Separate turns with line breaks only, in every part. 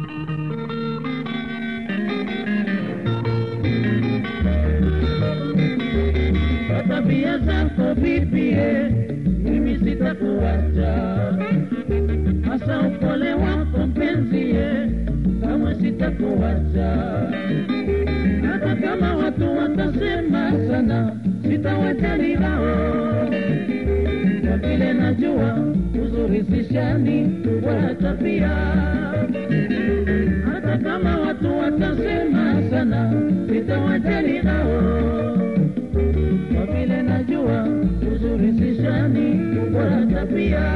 Kwa tabia zako vipie, mimi sitakuacha, hasa upole wako mpenzie, kamwe sitakuacha, hata kama watu watasema sana, sitawajali hao, kwa vile najua uzuri si shani wala tabia, hata kama watu watasema sana, sitawajali hao kwa vile najua uzuri si shani wala tabia.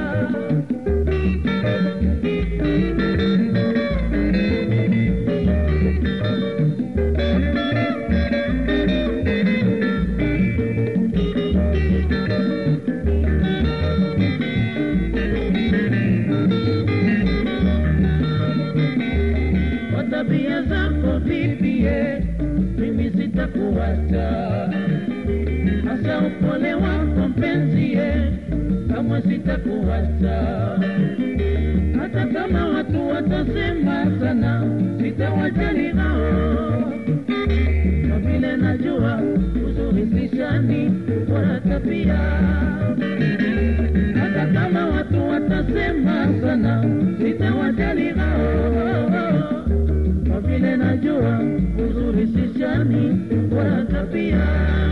Kwa tabia zako vipie, mimi sitakuacha hasa upole wako mpenzie, kamwe sitakuacha, hata kama watu watasema sana, sitawajali hao, kwa vile najua uzuri si shani wala tabia, hata kama watu watasema sana, sitawajali hao, kwa vile najua uzuri si shani wala tabia.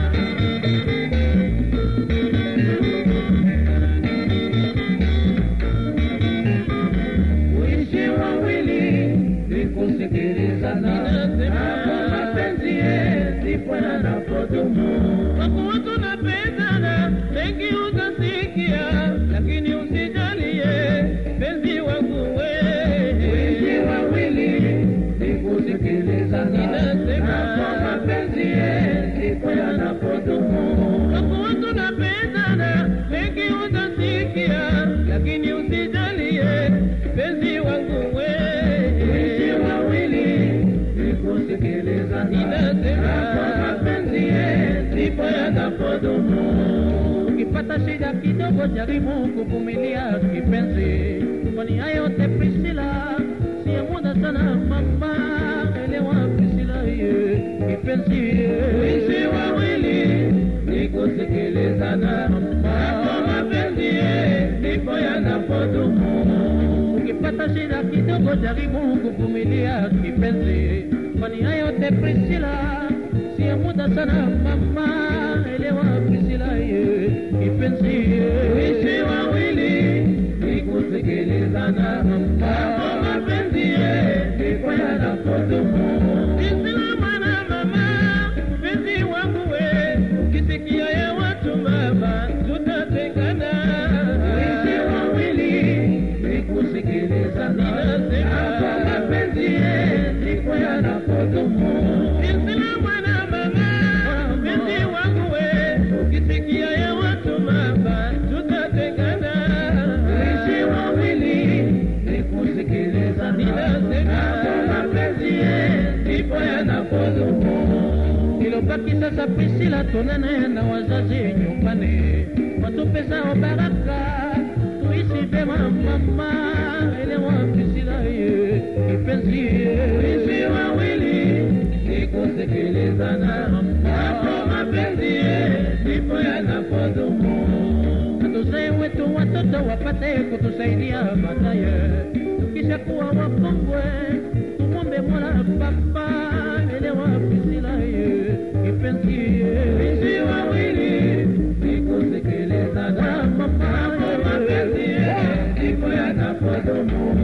Uishi wawili ni kusikilizana, hapo mapenzi ndipo yanapodumu.
Wako watu napendana, mengi utasikia, lakini usijalie penzi wangu
Uishi
we.
wawili ni kusikilizana,
Ninasema.
hapo mapenzi ndipo yanapodumu.
Wako watu napendana, mengi utasikia, lakini usijalie penzi wangu
Uishi
we.
wawili ni kusikilizana,
Ninasema.
hapo mapenzi ndipo yanapodumu.
Ukipata shida kidogo, jaribu kuvumilia kipenzi, kwani haya yote Priscilla si ya muda sana. Mama elewa Priscilla, ye kipenzi ye.
Uishi wawili ni kusikilizana, hapo mapenzi ndipo yanapodumu.
Ukipata shida kidogo, jaribu kuvumilia kipenzi, kwani haya yote Priscilla si ya muda sana. Mama elewa Priscilla, ye kipenzi ye.
Uishi wawili ni kusikilizana, hapo mapenzi ndipo yanapodumu.
Priscilla mwana mama, mpenzi wangu we, ukisikia ya watu mama, tutatengana.
Uishi wawili ni kusikilizana, hapo mapenzi ndipo yanapodumu.
Priscilla mwana mama, mpenzi wangu we, ukisikia ya watu mama, tutatengana.
Uishi wawili ni kusikilizana, hapo mapenzi ndipo yanapodumu.
Ilobaki sasa Priscilla, tuonane na wazazi nyumbani, watupe zao baraka, tuishi vyema mama, elewa Priscilla ye kipenzi ye.
Uishi wawili ni kusikilizana, hapo mapenzi ndipo yanapodumu.
Tuzae wetu watoto wapate kutusaidia baadaye, tukisha kuwa wakongwe tumwombe Mola Baba, elewa Priscilla ye kipenzi ye.
Uishi wawili ni kusikilizana, hapo mapenzi ndipo yanapodumu.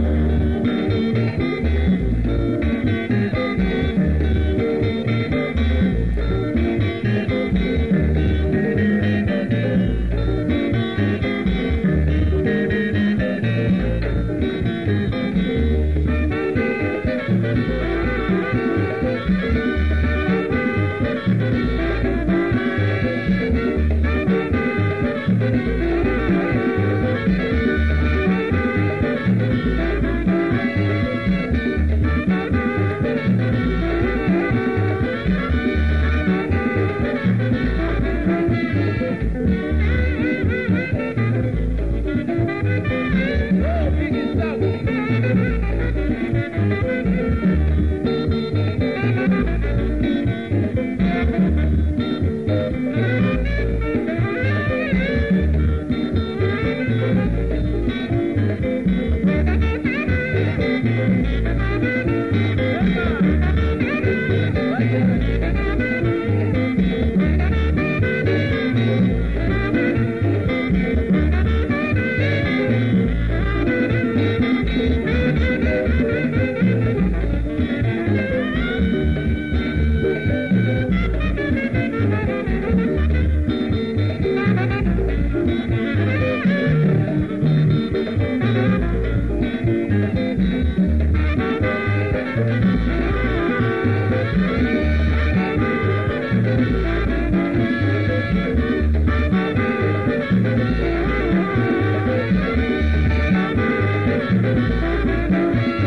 Thank